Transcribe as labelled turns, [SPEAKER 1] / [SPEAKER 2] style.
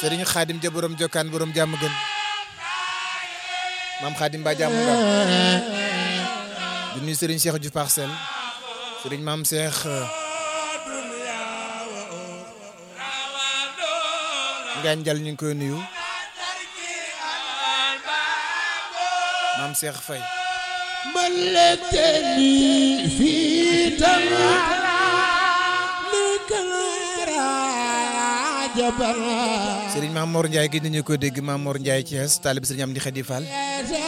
[SPEAKER 1] Serigne Khadim ja borom jokkaan borom jàmm gën maam Khadim ba jàmm nga du nuyu Serigne Cheikh Diouf Parcelles Serigne maam Cheikh Ngaañ Jal ñu ngi koy nuyu maam Cheikh Faye
[SPEAKER 2] ملكتني في تملك جبل
[SPEAKER 1] Serigne Maam Mor Ndiaye gi nañu ko dégg Maam Mor Ndiaye Thiès taalib Serigne Amdi Khady Fall